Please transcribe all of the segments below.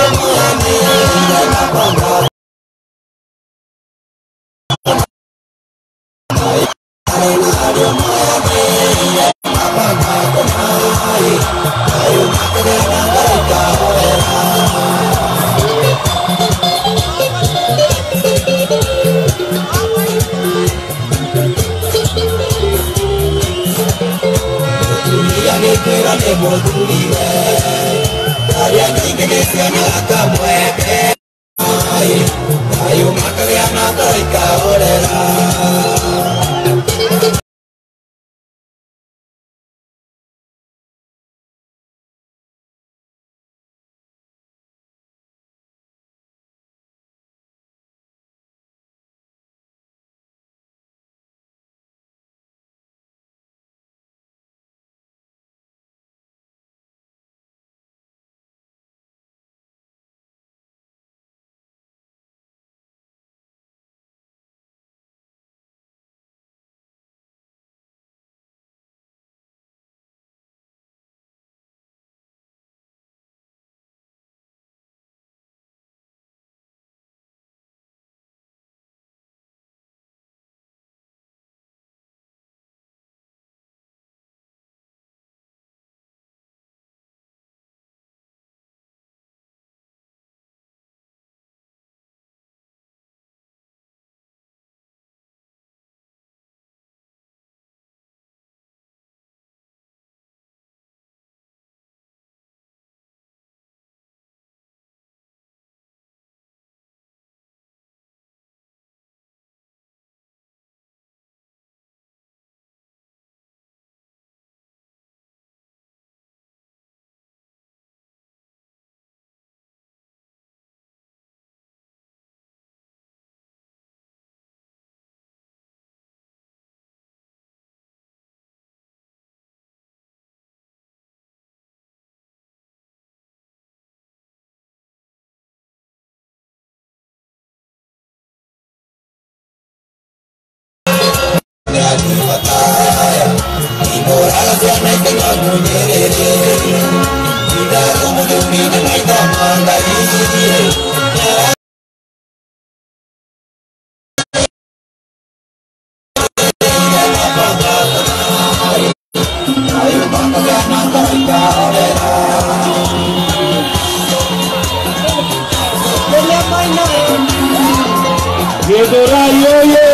Githurai oye!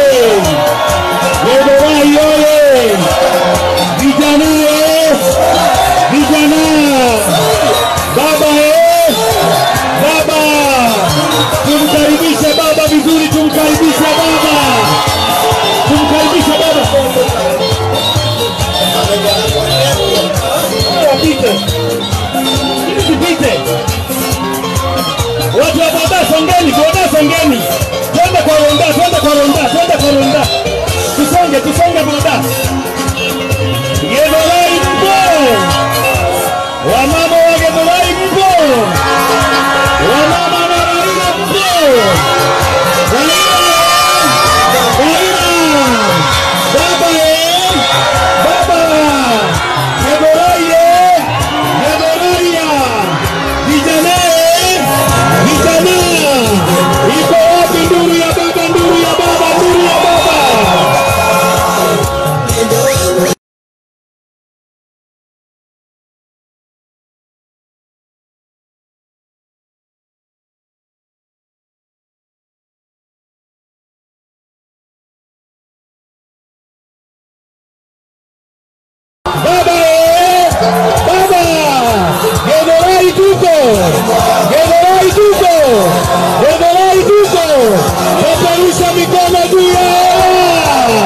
Githurai oye! Vijana eh! Vijana! Baba eh! Baba! Tumkaribishe baba vizuri, tumkaribishe baba! Tumkaribishe baba! Wapite! Ili tupite! Watu wa boda songeni, boda songeni. Twende kwa ronda, twende kwa ronda, twende kwa ronda. Tusonge, tusonge boda. Githurai mpo. Wamama wa Githurai mpo. Wamama na Raila mpo. Raila. Raila. Baba eh. Baba. Githurai eh. Githurai ah. Vijana eh. Vijana. Iko wapi nduru ya baba, nduru ya baba, nduru ya baba? Baba eh! Baba! Githurai tuko! Githurai tuko! Githurai tuko! Peperusha mikono juu ya hewa!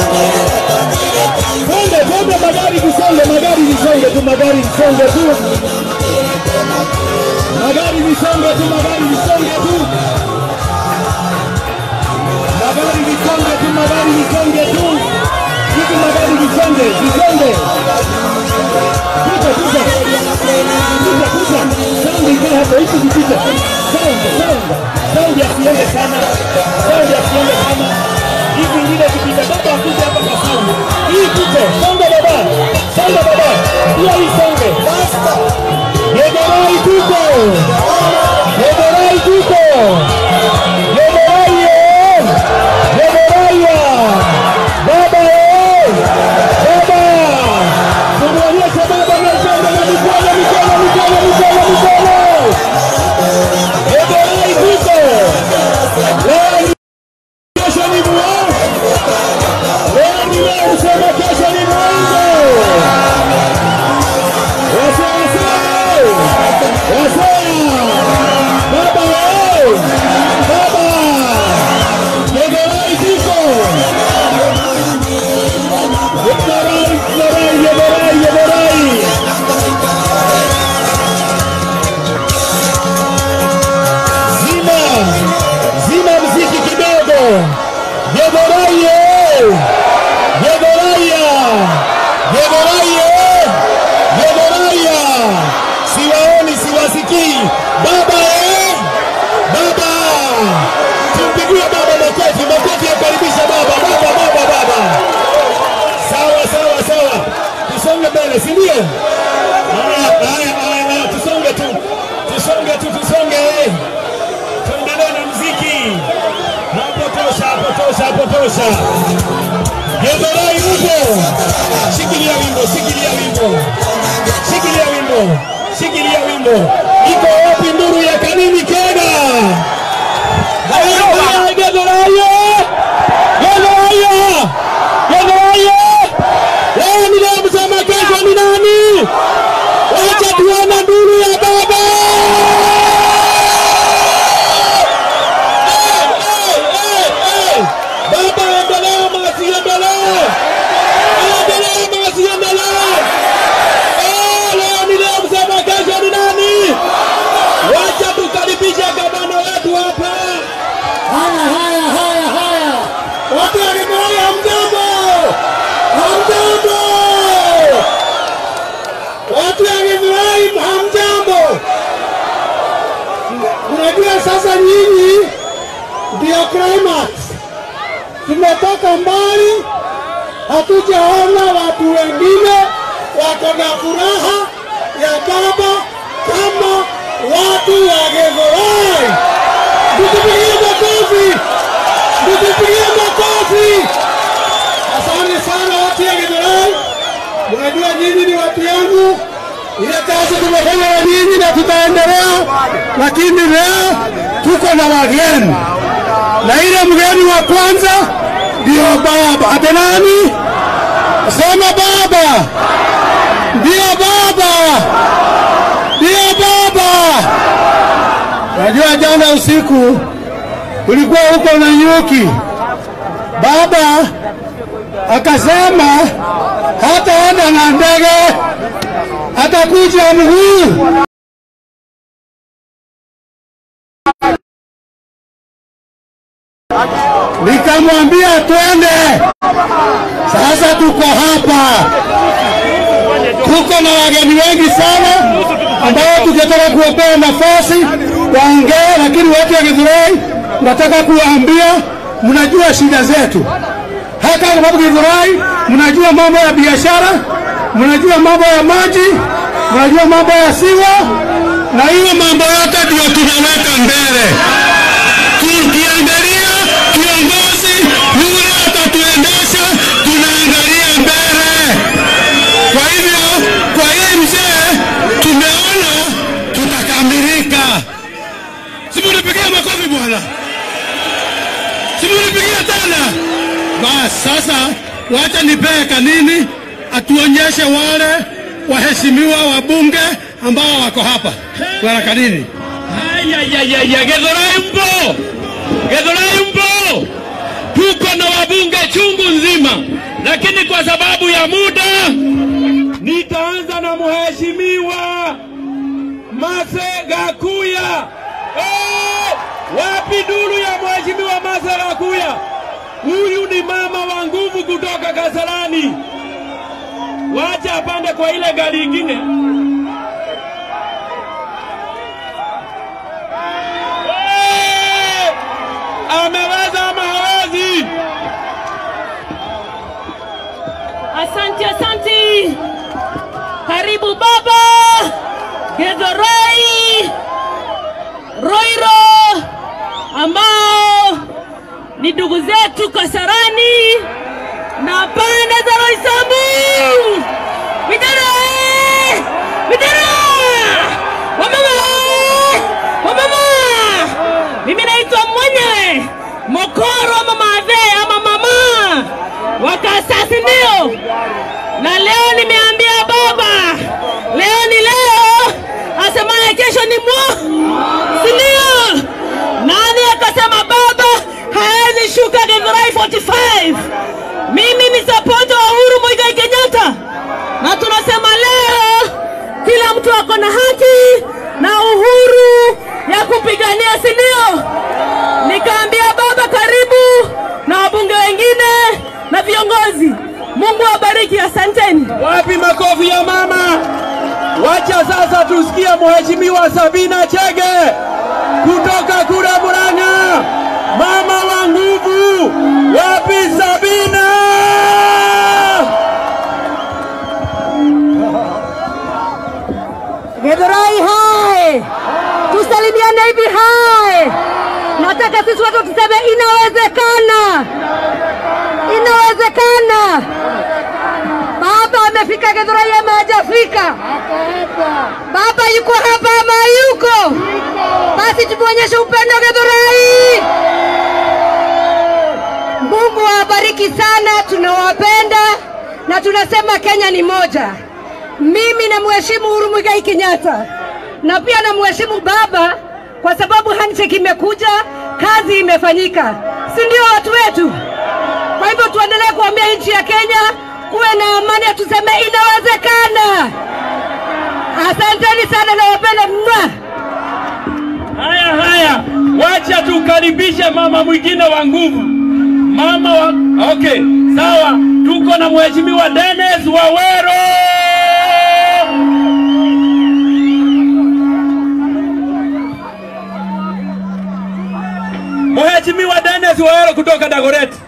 Twende, twende magari visonge, magari visonge tu, magari visonge tu. Magari visonge tu, magari visonge tu. Magari visonge tu, magari visonge tu. Hizi magari visonge, visonge. Kuja, kuja. Kuja, kuja. Saundi ikae hapo, hizi zipite. Saundi, saundi. Saundi asiende sana. Saundi asiende sana. Hizi ingine zipite. Baba akuje hapa kwa saundi. Hii pite. Songa baba. Songa baba. Pia hii songe. Githurai tuko. Githurai Githurai baba eh baba tumuonyeshe baba mikono na mikono mikono mikono mikono mikono Githurai tuko leo ni kesho ni mwao leo ni leo usema kesho ni mwanzo Zima mziki kidogo. Yegoraye! Yegoraya! Yegoraya! Yegoraya! Siwaoni, siwasikii. Baba eh! Baba! Tumpigie baba makofi, makofi yakaribisha baba, baba, baba, baba. Sawa, sawa, sawa. Tusonge mbele, si ndio? Haya, haya, haya, haya, tusonge tu. Tusonge tu, tusonge. Tuendelee na mziki. Hapo tosha, hapo tosha, hapo tosha. Githurai upo. Shikilia wimbo, shikilia wimbo. Shikilia wimbo. Shikilia wimbo. Iko wapi nduru ya kanini Kenya? Githurai, Githurai! Githurai! Githurai! Leo ni leo msema kesho ni nani? Wacha tuone nduru ya baba! Eh, eh, eh, eh. Baba endelea masi endelee. Endelea masi endelee. Eh, leo ni leo msema kesho ni nani? Wacha tukaribishe gavana wetu hapa. Haya, haya, haya, haya. Watu wa Githurai hamjambo, hamjambo. Watu wa Githurai hamjambo. Unajua sasa nyinyi ndio climax. Tumetoka mbali, hatujaona watu wengine wako na furaha ya baba kama watu wa Githurai. Mtupigie makofi, mtupigie makofi. Asante sana watu ya Githurai, mnajua nyinyi ni watu yangu. Ile kazi tumefanya na nyinyi na tutaendelea, lakini leo tuko na wageni, na ile mgeni wa kwanza ndio baba. Ate nani? Sema baba, ndio baba, ndio baba. Najua jana usiku ulikuwa huko na nyuki, baba akasema hataenda na ndege, atakuja mguu. Nikamwambia twende. Sasa tuko hapa, tuko na wageni wengi sana ambao tungetaka kuwapea nafasi waongee, lakini watu wa Githurai nataka kuwaambia, mnajua shida zetu hata sababu Githurai, mnajua mambo ya biashara, mnajua mambo ya maji, mnajua mambo ya siwa, na hiyo mambo yote ndio tunaweka mbele. Tukiangalia kiongozi yule atatuendesha, tunaangalia mbele. Kwa hivyo, kwa hii mzee tumeona tutakamilika. Simunipigia makofi bwana, simunipigia tena. Basi sasa, wacha nipee kanini atuonyeshe wale waheshimiwa wabunge ambao wako hapa. Bwana Kanini. Ayayayaya, Githurai mpo, Githurai mpo, tuko na wabunge chungu nzima, lakini kwa sababu ya muda nitaanza na mheshimiwa Mase Gakuya. Eh, wapi duru ya mheshimiwa Mase Gakuya? Huyu ni mama wa nguvu kutoka Kasarani. Wacha apande kwa ile gari ingine. Eh, ameweza ama hawezi? Asante, asante. Karibu baba Githurai, Roiro, ni ndugu zetu Kasarani na pande za Roysambu. Vijana eh! vijana, wamama eh! wamama, mimi naitwa mwenyewe Mokoro ama Mave ama mama wakasasi ndio, na leo nimeambia baba, leo ni leo, asemaye kesho ni mwa, si ndio? Nani akasema baba hawezi shuka Githurai 45? Mimi ni sapota wa Uhuru Muigai Kenyatta, na tunasema leo kila mtu ako na haki na uhuru ya kupigania, si ndio? Nikaambia baba karibu na wabunge wengine na viongozi. Mungu awabariki, asanteni. Wapi makofi ya mama? Wacha sasa tusikie Mheshimiwa Sabina Chege kutoka kule Murang'a, mama wa nguvu. Wapi Sabina? Githurai hai, tusalimiane hivi hai. Nataka sisi watu tuseme inawezekana, inawezekana. Baba amefika Githurai ama hajafika? Baba yuko hapa ama yuko? Basi tumuonyeshe upendo Githurai. Mungu awabariki sana, tunawapenda na tunasema Kenya ni moja. Mimi namheshimu Uhuru Muigai Kenyatta na pia namheshimu baba kwa sababu handshake imekuja, kazi imefanyika, si ndio watu wetu? Kwa hivyo tuendelee kuambia nchi ya Kenya kuwe na amani, tuseme inawezekana. Asanteni sana, nawapenda mwa. Haya haya, wacha tukaribishe mama mwingine wa nguvu, mama wa okay, sawa. Tuko na Mheshimiwa Dennis Wawero. Mheshimiwa Dennis Wawero kutoka Dagoretti.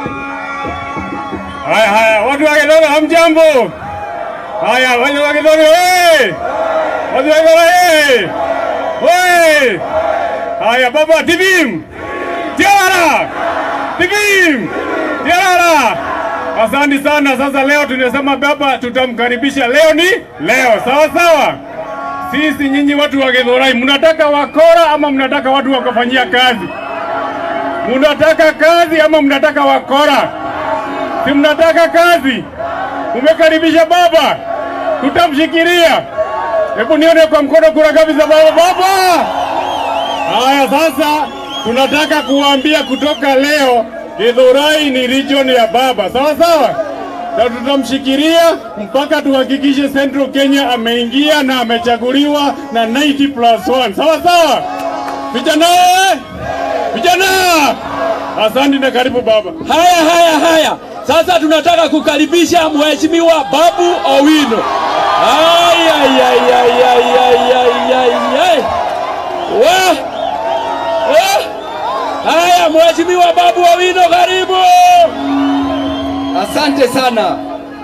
Haya haya, watu wa Githoro hamjambo? Haya, watu wa Githoro hey! Watu wa Githoro hey! Hey! Haya, baba tibim! Tiara! Tibim! Tiara! Asante sana. Sasa leo tunasema baba tutamkaribisha. Leo ni leo, sawa sawa. Sisi nyinyi watu wa Githurai, mnataka wakora ama mnataka watu wakafanyia kazi? Mnataka kazi ama mnataka wakora? Si mnataka kazi? Umekaribisha baba, tutamshikilia. Hebu nione kwa mkono kura ngapi za baba. Baba! Haya, sasa tunataka kuambia kutoka leo Githurai ni region ya baba, sawa sawa, na tutamshikilia mpaka tuhakikishe Central Kenya ameingia na amechaguliwa na 90 plus 1, sawa sawa. Vijana, vijana, asante na karibu baba. Haya haya haya, sasa tunataka kukaribisha Mheshimiwa Babu Owino. Ay, ay, ay, ay, ay, ay, ay, ay, ay. Wa! Eh! Haya, Mheshimiwa Babu Owino, karibu. Asante sana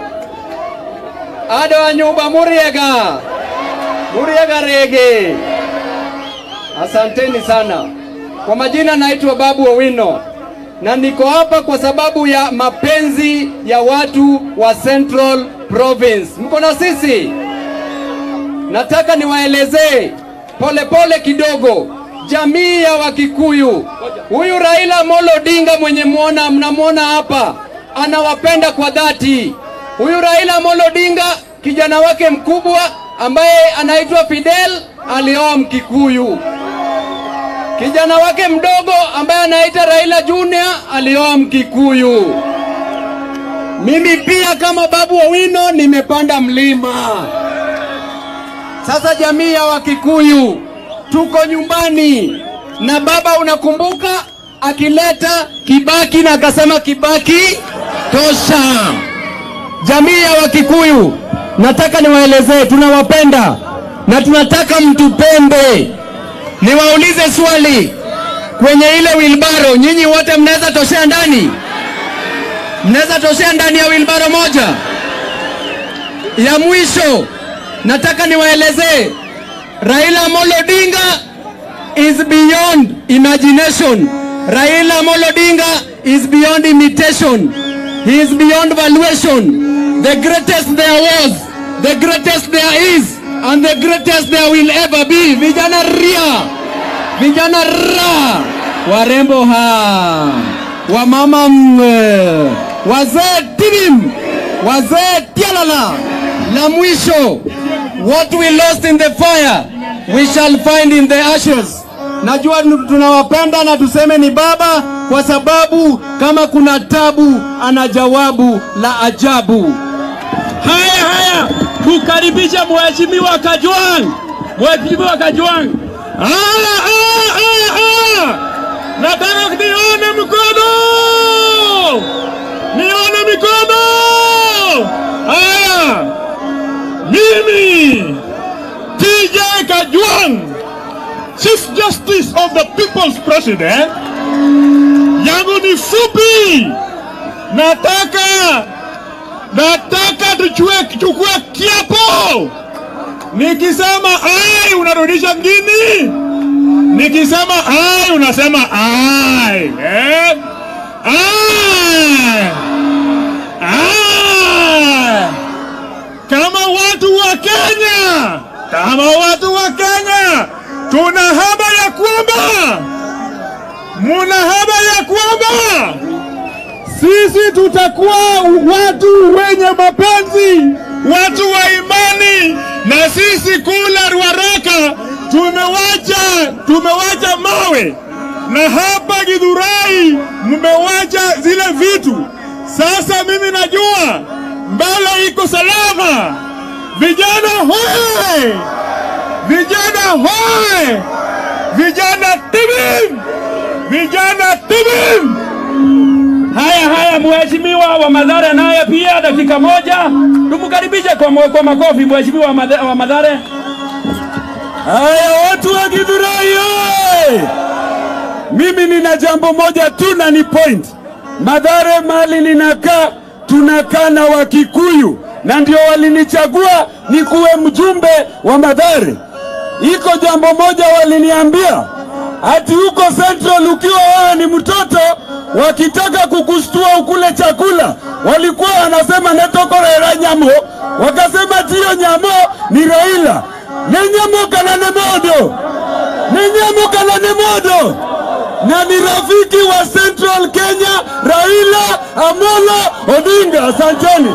ado a nyumba Muriega, Muriega Rege. Asanteni sana. Kwa majina naitwa Babu Owino na niko hapa kwa sababu ya mapenzi ya watu wa Central Province. Mko na sisi? Nataka niwaelezee polepole kidogo jamii ya Wakikuyu. Huyu Raila Amolo Odinga mwenye muona mnamwona hapa anawapenda kwa dhati. Huyu Raila Amolo Odinga kijana wake mkubwa ambaye anaitwa Fidel alioa Mkikuyu. Kijana wake mdogo ambaye anaitwa Raila Junior alioa Mkikuyu. Mimi pia kama Babu Owino nimepanda mlima. Sasa jamii ya Wakikuyu tuko nyumbani na baba, unakumbuka akileta Kibaki na akasema Kibaki tosha. Jamii ya Wakikuyu, nataka niwaelezee, tunawapenda na tunataka mtupende. Niwaulize swali, kwenye ile wilbaro, nyinyi wote mnaweza toshea ndani? Mnaweza toshea ndani ya wilbaro moja? Ya mwisho, nataka niwaelezee, Raila Amolo Odinga is beyond imagination. Raila Amolo Odinga is beyond imitation. He is beyond valuation. The greatest there was, the greatest there is, and the greatest there will ever be. Vijana ria, vijana ra, warembo ha, wamama mwe, wazee tibim, wazee tialala. La mwisho, what we lost in the fire, we shall find in the ashes. Najua tunawapenda na tuseme ni baba, kwa sababu kama kuna tabu, ana jawabu la ajabu. Haya haya, kukaribisha mheshimiwa Kajwang, mheshimiwa Kajwang. Haya haya haya haya, nataka nione mkono, nione mikono. Haya, mimi TJ Kajwang, Chief Justice of the People's President, yangu ni fupi, nataka nataka tuchue chukue kiapo. Nikisema ai unarudisha ngini, nikisema ai unasema ai eh? ai ai kama watu wa Kenya, kama watu wa Kenya tuna haba ya kwamba muna haba ya kwamba sisi tutakuwa watu wenye mapenzi, watu wa imani, na sisi kula Ruaraka tumewacha tumewacha mawe, na hapa Githurai mmewacha zile vitu. Sasa mimi najua mbele iko salama. Vijana hoye! Vijana hoye! Vijana tibim! Vijana tibim! Haya haya, mheshimiwa wa Madhare naye pia dakika moja, tumkaribishe kwa, mo- kwa makofi mheshimiwa wa Madhe- wa Madhare. Haya, watu wa Githurai oye! Mimi nina jambo moja tu na ni point. Madhare mali ninakaa, tunakaa na Wakikuyu na ndio walinichagua nikuwe mjumbe wa Madhare. Iko jambo moja waliniambia ati huko Central ukiwa wewe ni mtoto, wakitaka kukustua ukule chakula, walikuwa wanasema netokorera nyamo, wakasema tiyo nyamo ni Raila ne nyamo kana ne modo ne nyamo kana ne modo na ni rafiki wa Central Kenya Raila Amolo Odinga. Asanteni.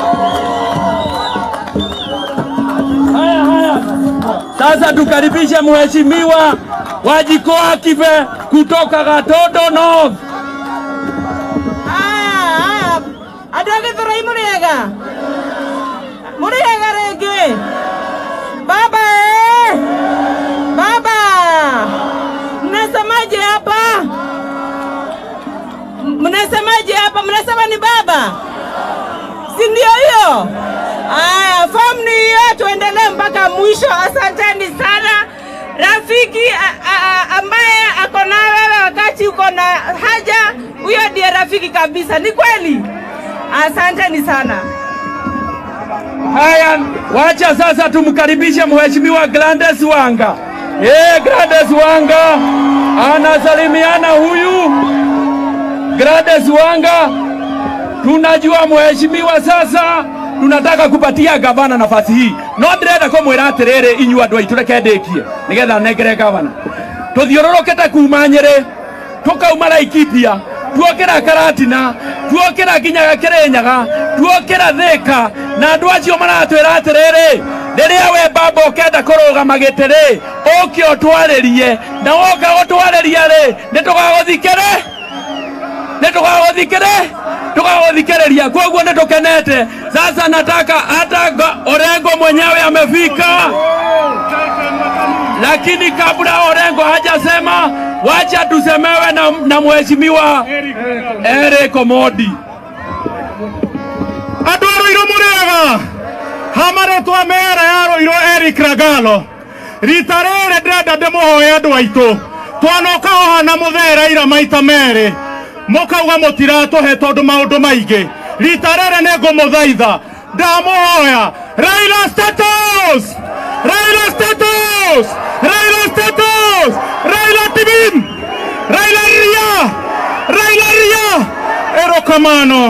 Haya, haya. Sasa tukaribishe mheshimiwa Wajikoa Kive kutoka Gatodo North. Haya, andå a gä thå rai må rä ega må rä ega rä ngä baba eh! baba mnasemaje hapa mnasemaje hapa mnasema ni baba si ndio hiyo haya fomu ni hiyo tuendelee mpaka mwisho asanteni sana rafiki a, a, a, ambaye ako na wewe wakati uko na haja huyo ndiye rafiki kabisa ni kweli asanteni sana Haya, wacha sasa tumkaribishe mheshimiwa Grandes Wanga. Eh, Grandes Wanga anasalimiana huyu. Grandes Wanga, tunajua mheshimiwa, sasa tunataka kupatia gavana nafasi hii no ndirenda kumwira atiriri inyuĩ andũ aitũ reke ndĩkie nĩgetha nengere gavana tũthiũrũrũkĩte kuma nyĩrĩ tũkauma laikipia tuokĩra karatina tuokĩra nginyaga kĩrĩnyaga tuokĩra thĩka na andũ acio maratwĩra atĩrĩrĩ rĩrĩa we baba ũkenda kũrũgama gĩtĩ-rĩ ũke ũtwarĩrie na woka gũtwarĩria-rĩ nĩ tũgagũthikĩre nĩ tũgagũthikĩre tũgagũthikĩrĩria kwoguo nĩ tũkenete sasa nataka hata Go- Orengo mwenyewe amefika lakini kabla Orengo hajasema wacha tusemewe na, na mheshimiwa Eric Omodi andå a rå irå må rä ega hamarĩtwa mera ya rå irå eric ragalo rita rä rä ndĩrenda ndĩ må hoe andå aitå twanoka ohana må thera ira maita merĩ må kauga må tiratå he tondå maå ndå maingĩ rita rä rĩ nĩ ngå må thaitha ndamå hoya raila status raila status raila status raila tibim raila ria raila ria erokamano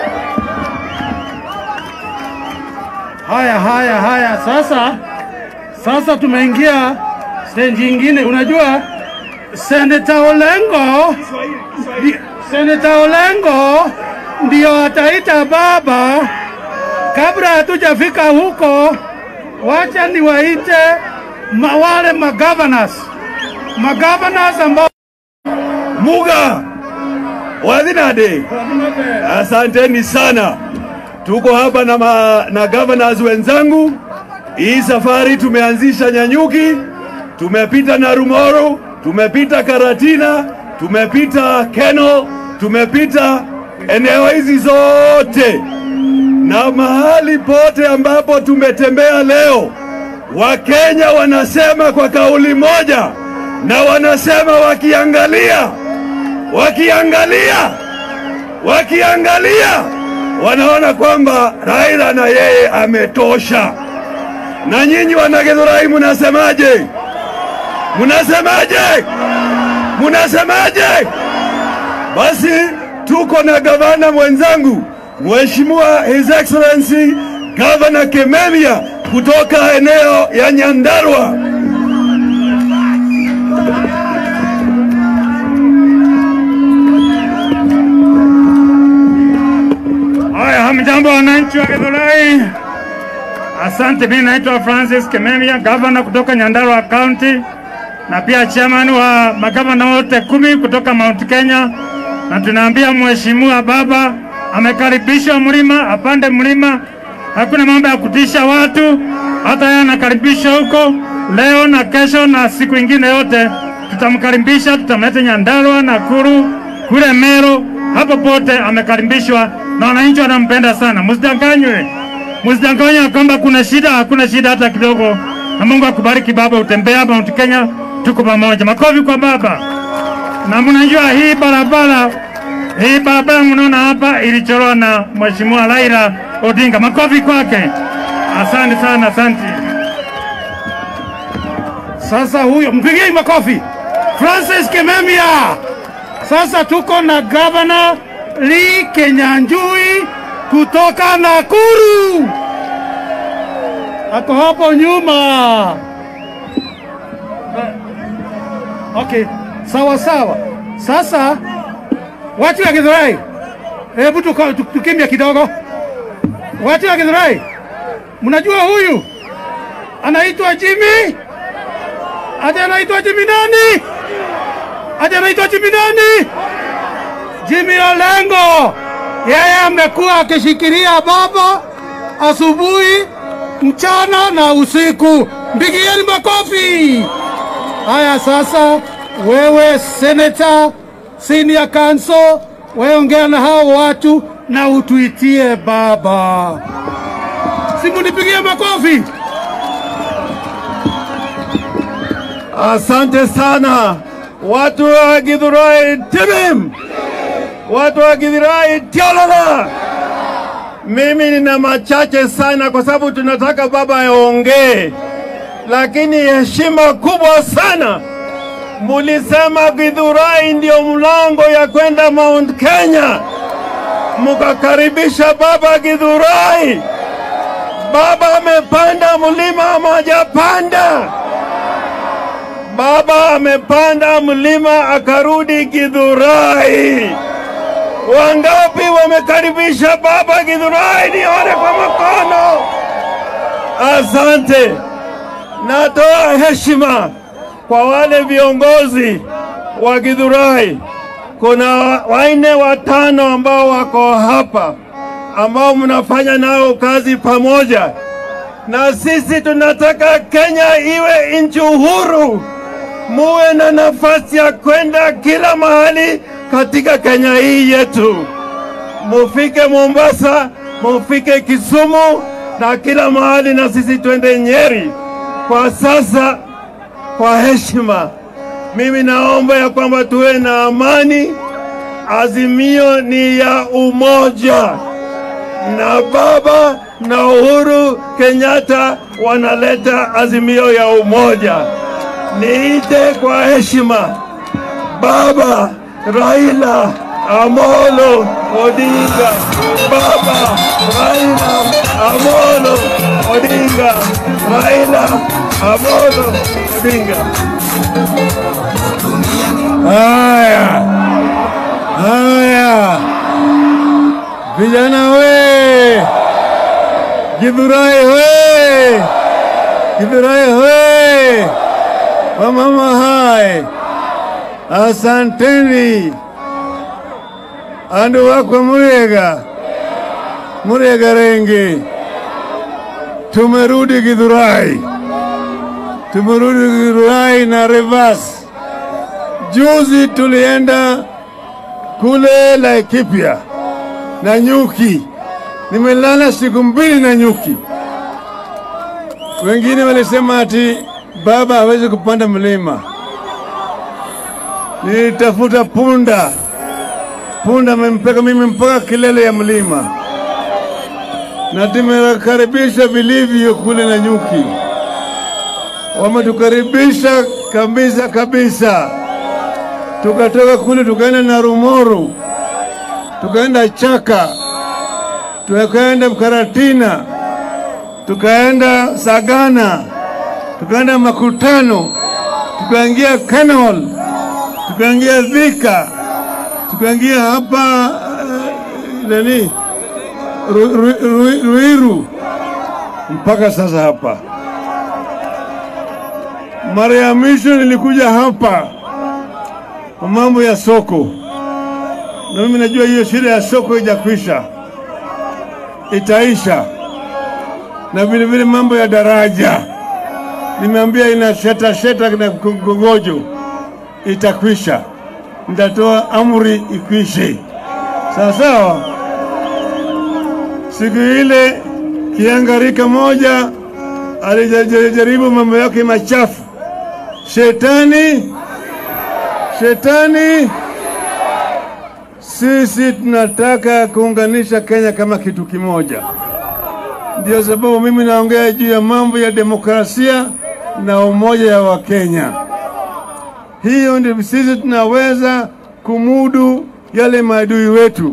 haya haya haya sasa sasa tumeingia stendi ingine unajua seneta olengo ndi- seneta olengo ndio ataita baba kabla hatujafika huko wacha niwaite ma wale magavanas magavanas ambao Muga Wadhinade, asanteni sana. Tuko hapa na, ma, na governors wenzangu. Hii safari tumeanzisha Nyanyuki, tumepita Narumoro, tumepita Karatina, tumepita Keno, tumepita eneo hizi zote na mahali pote ambapo tumetembea leo, Wakenya wanasema kwa kauli moja na wanasema wakiangalia, wakiangalia, wakiangalia wanaona kwamba Raila na yeye ametosha. Na nyinyi wanagedhorai, munasemaje? Munasemaje? Munasemaje? Basi tuko na gavana mwenzangu Mheshimiwa His Excellency Governor Kememia kutoka eneo ya Nyandarua. Haya, hamjambo wananchi wa Githurai. Asante, mimi naitwa Francis Kimemia, gavana kutoka Nyandarua County na pia chairman wa magavana wote kumi kutoka Mount Kenya, na tunaambia mheshimiwa baba amekaribishwa mlima, apande mlima. Hakuna mambo ya kutisha watu, hata yeye anakaribishwa huko leo na kesho na siku ingine yote tutamkaribisha, tutamleta Nyandarua, Nakuru, kule Meru, hapo pote amekaribishwa na wananchi wanampenda sana. Msidanganywe, msidanganywe kwamba kuna shida. Hakuna shida hata kidogo, na Mungu akubariki baba, utembea Mount Kenya, tuko pamoja. Makofi kwa baba. Na mnajua hii barabara hii barabara mnaona hapa ilichorwa na Mheshimiwa Raila Odinga. Makofi kwake. Asante sana, asante. Sasa huyo mpigie makofi. Francis Kimemia. Sasa tuko na gavana Lee Kenyanjui kutoka Nakuru, ako hapo nyuma. Okay, sawa sawa. Sasa watu wa Githurai, hebu tuko- tu- tukimbia kidogo. Watu wa Githurai, mnajua huyu anaitwa Jimmy? Ati anaitwa Jimmy nani? Ati anaitwa Jimmy nani? Jimmy Olengo. Yeye amekuwa akishikilia baba asubuhi, mchana na usiku. Mpigieni makofi. Haya, sasa wewe seneta, senior council, wewe ongea na hao watu na utuitie baba. Simunipigie makofi. Asante sana watu wa Githurai timim, watu wa Githurai tiolala. Mimi nina machache sana, kwa sababu tunataka baba aongee, lakini heshima kubwa sana. Mulisema Githurai ndio mlango ya kwenda Mount Kenya, mukakaribisha baba Githurai. Baba amepanda mlima ama hajapanda? Baba amepanda mlima akarudi Githurai. Wangapi wamekaribisha baba Githurai? Nione kwa mkono. Asante. Natoa heshima kwa wale viongozi wa Githurai. Kuna waine watano ambao wako hapa ambao mnafanya nao kazi pamoja, na sisi tunataka Kenya iwe nchi uhuru muwe na nafasi ya kwenda kila mahali katika Kenya hii yetu. Mufike Mombasa, mufike Kisumu na kila mahali, na sisi twende Nyeri. Kwa sasa, kwa heshima, mimi naomba ya kwamba tuwe na amani. Azimio ni ya umoja, na baba na Uhuru Kenyatta wanaleta azimio ya umoja niite kwa heshima baba Raila Amolo Odinga. Baba Raila Amolo Odinga. Raila Amolo Odinga. Haya, haya, vijana we, Githurai we, Githurai we, wamama hai, asanteni andu wakwa Murega, Murega Renge, tumerudi Githurai, tumerudi Githurai na reverse. Juzi tulienda kule Laikipia na nyuki, nimelala siku mbili na nyuki. Wengine walisema ati baba hawezi kupanda mlima. Nilitafuta punda, punda amempeka mimi mpaka kilele ya mlima, na tumekaribisha vilivyo kule na nyuki, wametukaribisha kabisa kabisa tukatoka kule tukaenda Narumoru, tukaenda Chaka, tukaenda Karatina, tukaenda Sagana, tukaenda Makutano, tukaingia Kanol, tukaingia Thika, tukaingia hapa uh, nani Ru- Ru- Ru- Ruiru mpaka sasa hapa. Mara ya mwisho nilikuja hapa kwa mambo ya soko, na mimi najua hiyo shida ya soko ijakwisha, itaisha. Na vile vile mambo ya daraja nimeambia ina sheta sheta na kongojo, itakwisha. Nitatoa amri ikwishe, sawa sawa. Siku ile kiangarika moja alijaribu mambo yake machafu, shetani Shetani, sisi tunataka kuunganisha Kenya kama kitu kimoja. Ndio sababu mimi naongea juu ya mambo ya demokrasia na umoja ya Wakenya. Hiyo ndio sisi tunaweza kumudu yale maadui wetu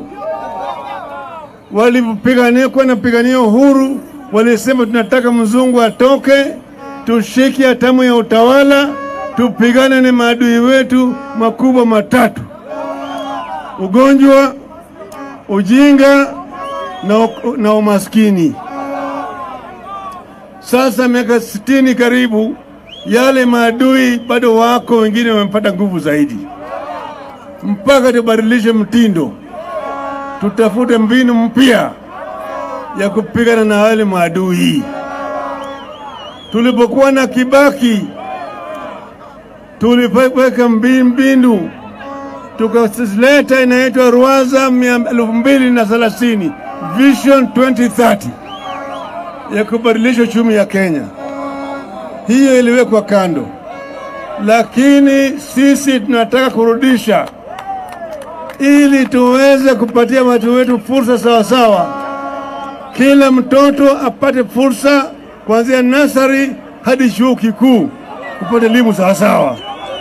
walipigania kuwa napigania uhuru, walisema tunataka mzungu atoke, tushike hatamu ya utawala, tupigane na maadui wetu makubwa matatu: ugonjwa, ujinga na, na umaskini. Sasa miaka sitini karibu, yale maadui bado wako, wengine wamepata nguvu zaidi, mpaka tubadilishe mtindo, tutafute mbinu mpya ya kupigana na wale maadui. Tulipokuwa na Kibaki tulipoweka mbinu tukaleta inaitwa Rwaza elfu mbili na thelathini Vision 2030 ya kubadilisha uchumi ya Kenya. Hiyo iliwekwa kando, lakini sisi tunataka kurudisha ili tuweze kupatia watu wetu fursa sawa sawa. Kila mtoto apate fursa kuanzia nasari hadi chuo kikuu kupata elimu sawa sawa,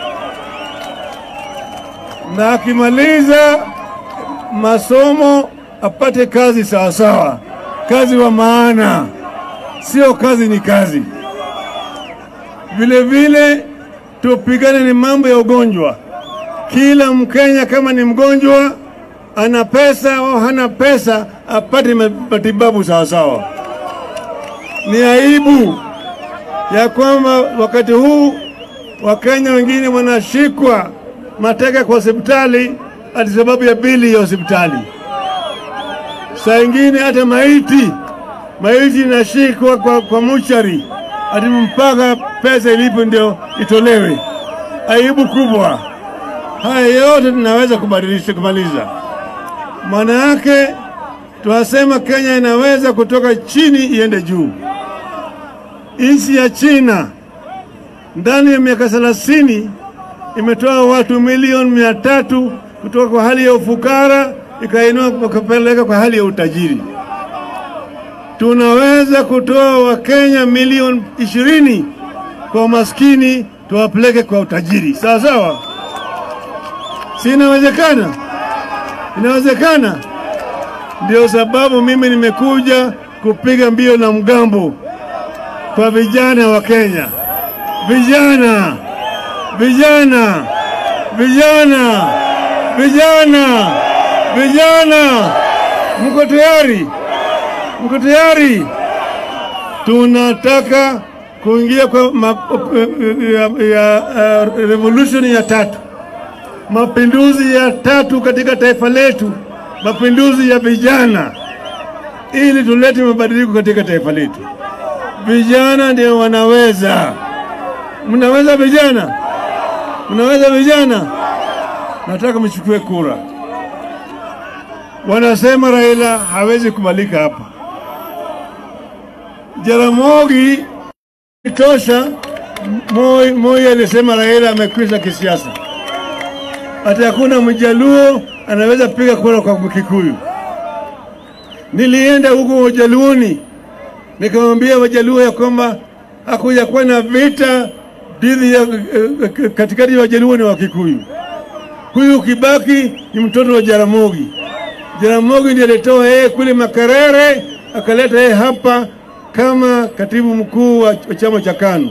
na akimaliza masomo apate kazi sawa sawa, kazi wa maana, sio kazi ni kazi. Vile vile tupigane ni mambo ya ugonjwa. Kila Mkenya kama ni mgonjwa, ana pesa au hana pesa, apate matibabu sawa sawa. Ni aibu ya kwamba wakati huu Wakenya wengine wanashikwa mateka kwa hospitali ati sababu ya bili ya hospitali. Saa ingine hata maiti maiti inashikwa kwa, kwa muchari ati mpaka pesa ilipo ndio itolewe. Aibu kubwa. Haya yote tunaweza kubadilisha kumaliza. Maana yake tunasema Kenya inaweza kutoka chini iende juu. Nchi ya China ndani ya miaka thelathini imetoa watu milioni mia tatu kutoka kwa hali ya ufukara ikainua kupeleka kwa hali ya utajiri. Tunaweza kutoa Wakenya milioni ishirini kwa maskini tuwapeleke kwa utajiri, sawa sawa. Si inawezekana? Inawezekana. Ndio sababu mimi nimekuja kupiga mbio na mgambo kwa vijana wa Kenya. Vijana, vijana, vijana, vijana, vijana, mko tayari? Mko tayari? Tunataka kuingia kwa ma, ya, ya, uh, revolution ya tatu, mapinduzi ya tatu katika taifa letu, mapinduzi ya vijana, ili tulete mabadiliko katika taifa letu. Vijana ndio wanaweza. Mnaweza vijana? Mnaweza vijana? Nataka mchukue kura. Wanasema Raila hawezi kubalika hapa. Jaramogi tosha. Moi, Moi alisema Raila amekwisha kisiasa, ati hakuna mjaluo anaweza piga kura kwa Mkikuyu. Nilienda huko Wajaluoni nikamwambia Wajaluo ya kwamba hakuja kuwa na vita dhidi ya eh, katikati ya Wajaluo na Wakikuyu. Huyu Kibaki ni mtoto wa Jaramogi. Jaramogi ndiye alitoa yeye kule Makerere akaleta yeye hapa kama katibu mkuu wa wa chama cha KANU.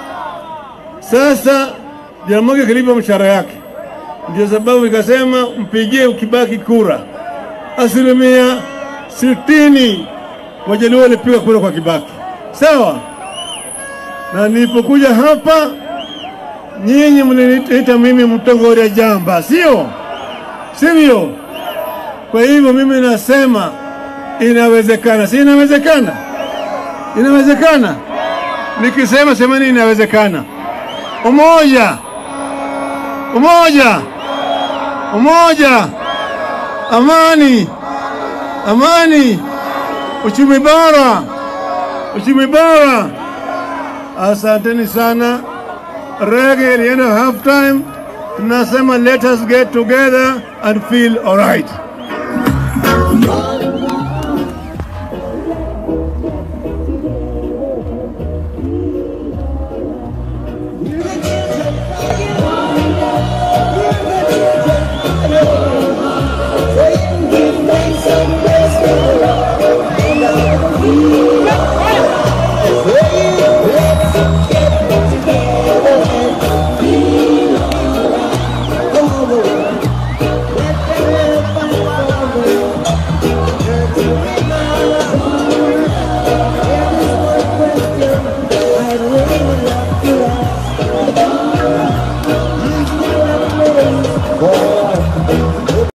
Sasa Jaramogi akalipa mshahara yake, ndio sababu ikasema mpigie Kibaki kura. Asilimia sitini Wajaluo walipiga kura kwa Kibaki, sawa. Na nilipokuja hapa, nyinyi mliniita mimi mtongoria jamba, sio sivyo? Kwa hivyo mimi nasema inawezekana, si inawezekana? Inawezekana. Nikisema semeni inawezekana. Umoja, umoja, umoja, amani, amani, uchumi bora, uchumi bora. Asanteni sana. Rege ilienda half time, tunasema let us get together and feel alright.